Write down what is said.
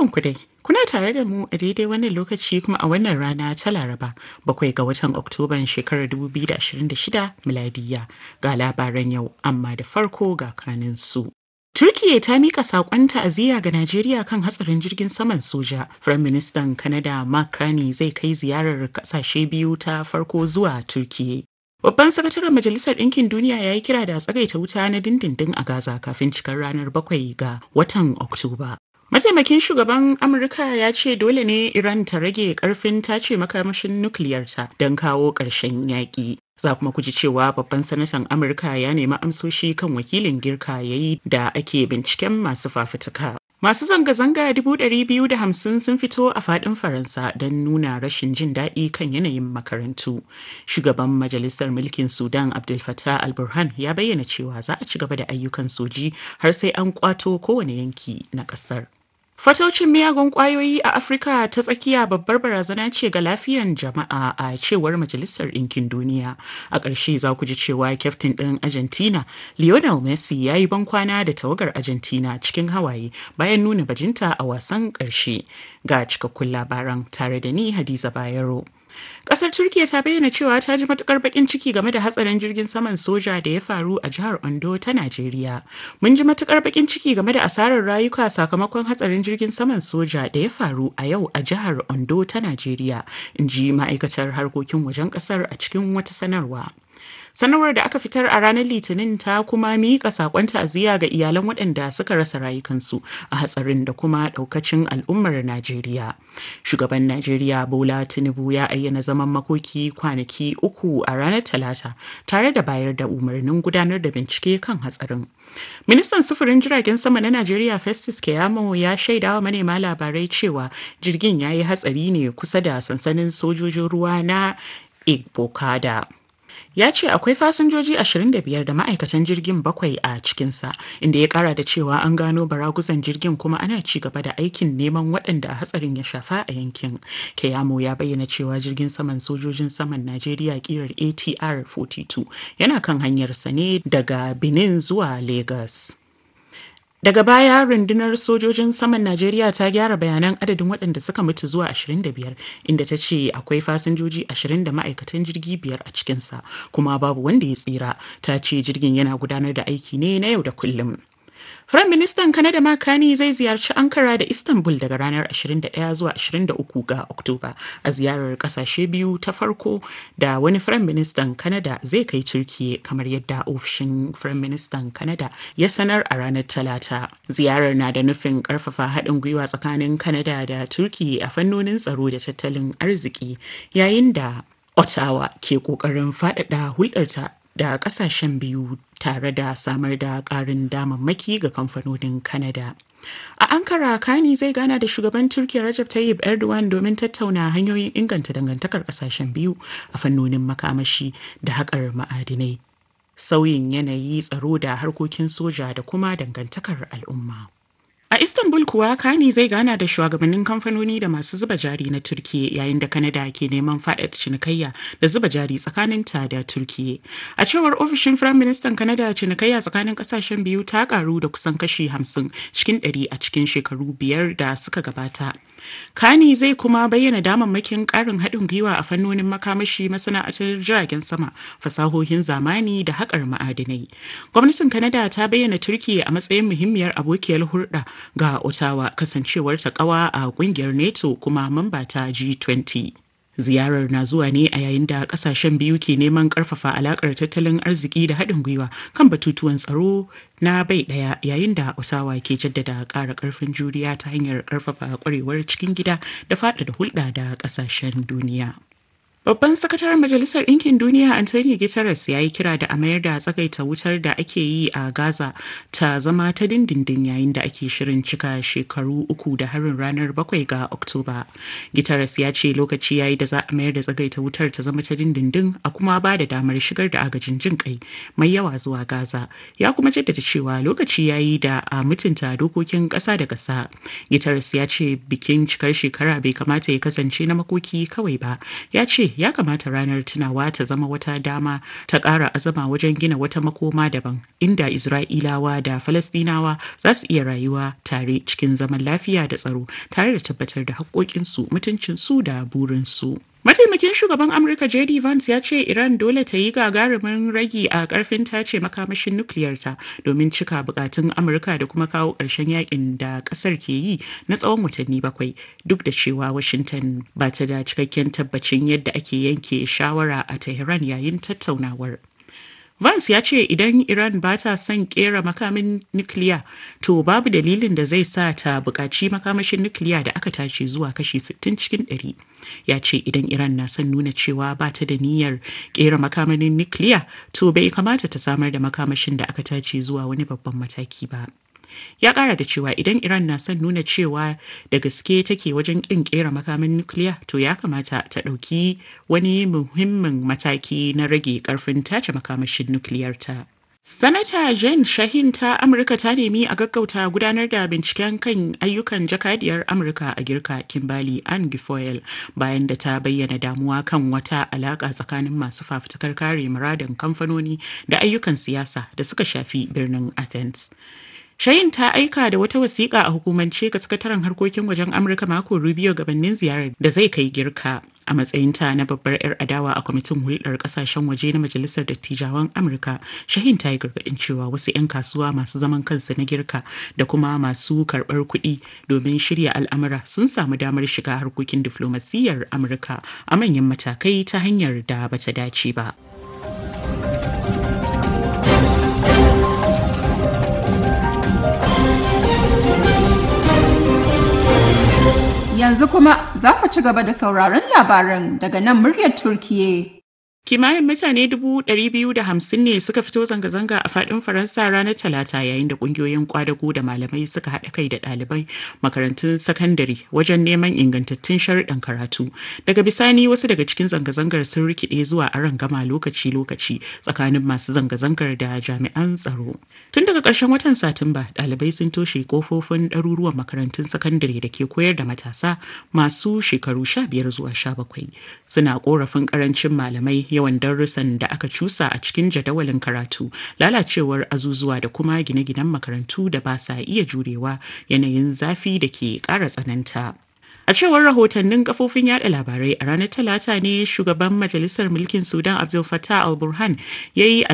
ku dai. Kuna tare da mu a daidai wannan lokaci kuma a wannan rana ta Laraba bakwai ga watan Oktoban shekarar 2026 miladiya ga labaran yau amma da farko ga kanin su. Turkiyya ta mika saƙon ta'aziyya ga Najeriya kan hatsarin jirgin saman soja. Firayim Ministan Kanada Mark Carney zai kai ziyarar ƙasashe biyu ta farko zuwa Turkiyya. Babban sakataren Majalisar Ɗinkin Duniya ya yi kira da tsagaita wuta na dindindin a Gaza kafin cikar ranar bakwai ga watan Oktoba. Mataimakin shugaban Amurka ya ce dole ne Iran ta rage karfin tace makamashin nukiliyarta don kawo ƙarshen yaƙi. Za kuma ku ji cewa babban sanatan Amurka ya nemi amsoshi kan wakilin girka ya yi da ake binciken masu fafutuka. Masu zanga-zanga hamsin sun fito a fadin Faransa don nuna rashin jin daɗi kan yanayin makarantu. Shugaban Majalisar Mulkin Sudan Abdel Fattah al-Burhan ya bayyana cewa za a ci gaba da ayyukan soji har sai an kwato kowane yanki na ƙasar. Fatocin miyagun kwayoyi a Afirka ta tsakiya babbar barazana ce ga lafiyan jama'a a cewar Majalisar Ɗinkin Duniya. A ƙarshe za ku ji cewa kyaftin ɗin Argentina, Lionel Messi ya yi bankwana da tawagar Argentina cikin hawaye bayan nuna bajinta a wasan ƙarshe. Ga cikakkun labaran tare da ni Hadiza Bayero. Kasar Turkiya ta bayyana cewa ta ji matukar bakin ciki game da hatsarin jirgin saman soja da ya faru a jihar Ondo ta Najeriya. Mun ji matukar bakin ciki game da asarar rayuka sakamakon hatsarin jirgin saman soja da ya faru a yau a jihar Ondo ta Najeriya, in ji ma'aikatar harkokin wajen kasar a cikin wata sanarwa. sanarwar da aka fitar a ranar litinin ta kuma miƙa sakon ta'aziyya ga iyalan waɗanda suka rasa rayukansu a hatsarin da kuma ɗaukacin al'ummar najeriya shugaban najeriya bola tinubu ya ayyana zaman makoki kwanaki uku a ranar talata tare da bayar da umarnin gudanar da bincike kan hatsarin ministan sufurin jiragen sama na najeriya festus keyamo ya shaidawa manema labarai cewa jirgin ya yi hatsari ne kusa da sansanin sojojin ruwa na igbokada ya ce akwai fasinjoji 25 da ma'aikatan jirgin bakwai a cikinsa inda ya kara da cewa an gano baraguzan jirgin kuma ana ci gaba da aikin neman waɗanda hatsarin ya shafa a yankin keyamo ya bayyana cewa jirgin saman sojojin saman najeriya kirar atr 42 yana kan hanyarsa ne daga benin zuwa lagos Daga baya rundunar sojojin saman Najeriya ta gyara bayanan adadin waɗanda suka mutu zuwa 25 inda ta ce akwai fasinjoji 20 da ma'aikatan jirgi biyar a cikinsa kuma babu wanda ya tsira ta ce jirgin yana gudanar da aiki ne na yau da kullum. Firayim Ministan Kanada Makani zai ziyarci Ankara da Istanbul daga ranar 21 zuwa 23 ga Oktoba a ziyarar kasashe biyu ta farko da wani Firayim Ministan Kanada zai kai Turkiye kamar yadda ofishin Firayim Ministan Kanada ya sanar a ranar Talata. Ziyarar na da nufin karfafa haɗin gwiwa tsakanin Kanada da Turkiye a fannonin tsaro da tattalin arziki yayin da Ottawa ke ƙoƙarin faɗaɗa hulɗarta da kasashen biyu tare da samar da ƙarin damammaki ga kamfanonin Canada. A Ankara, Kani zai gana da shugaban Turkiyya Recep Tayyip Erdogan domin tattauna hanyoyin inganta dangantakar kasashen biyu a fannonin makamashi da haƙar ma'adinai, sauyin yanayi tsaro da harkokin soja da kuma dangantakar al'umma. A Istanbul kuwa Kani zai gana da shugabannin kamfanoni da masu zuba jari na Turkiye yayin da Kanada ke neman faɗaɗa cinikayya da zuba jari tsakanin ta da Turkiye. A cewar ofishin Firaministan Kanada cinikayya tsakanin ƙasashen biyu ta ƙaru da kusan kashi hamsin cikin ɗari a cikin shekaru biyar da suka gabata. Kani zai kuma bayyana damammakin ƙarin haɗin gwiwa a fannonin makamashi masana'antar jiragen sama, fasahohin zamani da haƙar ma'adinai. Gwamnatin Kanada ta bayyana Turkiyya a matsayin muhimmiyar abokiyar hulɗa ga Ottawa kasancewar ta ƙawa a ƙungiyar NATO kuma mamba ta G20. Ziyarar na zuwa ne a yayin da kasashen biyu ke neman karfafa alakar tattalin arziki da haɗin gwiwa kan batutuwan tsaro na bai ɗaya yayin da Osawa ke jaddada ƙara ƙarfin juriya ta hanyar ƙarfafa ƙwarewar cikin gida da faɗaɗa hulɗa da ƙasashen duniya. Babban sakataren Majalisar Ɗinkin Duniya Antonio Guterres ya yi kira da a mayar da tsagaita wutar da ake yi a Gaza ta zama ta dindindin yayin da ake shirin cika shekaru uku da harin ranar bakwai ga Oktoba. Guterres ya ce lokaci ya yi da za a mayar da tsagaita wutar ta zama ta dindindin a kuma ba da damar shigar da agajin jin kai mai yawa zuwa Gaza. Ya kuma jaddada cewa lokaci ya yi da a mutunta dokokin ƙasa da ƙasa. Guterres ya ce bikin cikar shekara bai kamata ya kasance na makoki kawai ba. Ya ce ce ya kamata ranar tunawa ta zama wata dama ta ƙara azama wajen gina wata makoma daban inda Isra'ilawa da Falastinawa za su iya rayuwa tare cikin zaman lafiya da tsaro tare da tabbatar da haƙoƙinsu mutuncinsu da burinsu. Mataimakin shugaban Amurka JD Vance ya ce Iran dole ta yi gagarumin ragi a karfin tace makamashin nukiliyarta domin cika bukatun Amurka da kuma kawo ƙarshen yakin da ƙasar ke yi na tsawon watanni bakwai duk da cewa Washington ba ta da cikakken tabbacin yadda ake yanke shawara a Tehran yayin tattaunawar. Vance ya ce idan Iran ba ta son kera makamin nukiliya to babu dalilin da zai sa ta buƙaci makamashin nukiliya da aka tace zuwa kashi 60 cikin 100. Ya ce idan Iran na son nuna cewa ba ta da niyyar kera makamin nukiliya to bai kamata ta samar da makamashin da aka tace zuwa wani babban mataki ba. ya kara da cewa idan iran na son nuna cewa da gaske take wajen kin kera makamin nukiliya to ya kamata ta ɗauki wani muhimmin mataki na rage karfin tace makamashin nukiliyarta Sanata Jen Shahin ta Amurka ta nemi a gaggauta gudanar da binciken kan ayyukan jakadiyar Amurka a girka Kimbali Ann Gifoyle bayan da ta bayyana damuwa kan wata alaka tsakanin masu fafutukar kare muradin kamfanoni da ayyukan siyasa da suka shafi birnin Athens. Shayin ta aika da wata wasiƙa a hukumance ga sakataren harkokin wajen Amurka mako Rubio gabanin ziyarar da zai kai girka a matsayinta na babbar 'yar adawa a kwamitin hulɗar ƙasashen waje na Majalisar Dattijawan Amurka. Shahin ta yi gargaɗin cewa wasu 'yan kasuwa masu zaman kansu na girka da kuma masu karɓar kuɗi domin shirya al'amura sun samu damar shiga harkokin diflomasiyyar Amurka a manyan matakai ta hanyar da bata dace ba. Yanzu kuma za ku ci gaba da sauraron labaran daga nan muryar Turkiye. Kimanin mutane dubu ɗari biyu da hamsin ne suka fito zanga-zanga a faɗin Faransa ranar Talata yayin da ƙungiyoyin kwadago da malamai suka haɗa kai da ɗalibai makarantun sakandare wajen neman ingantattun sharuɗan karatu. Daga bisani wasu daga cikin zanga-zangar sun rikide zuwa aron gama lokaci-lokaci tsakanin masu zanga-zangar da jami'an tsaro. Tun daga ƙarshen watan Satumba, ɗalibai sun toshe kofofin ɗaruruwan makarantun sakandare da ke koyar da matasa masu shekaru sha biyar zuwa sha bakwai. Suna ƙorafin ƙarancin malamai yawan darussan da aka cusa a cikin jadawalin karatu lalacewar azuzuwa da kuma gine-ginen makarantu da ba sa iya jurewa yanayin zafi da ke ƙara tsananta. A cewar rahotannin kafofin yada labarai a ranar Talata ne shugaban Majalisar Mulkin Sudan Abdul Fattah al-Burhan ya yi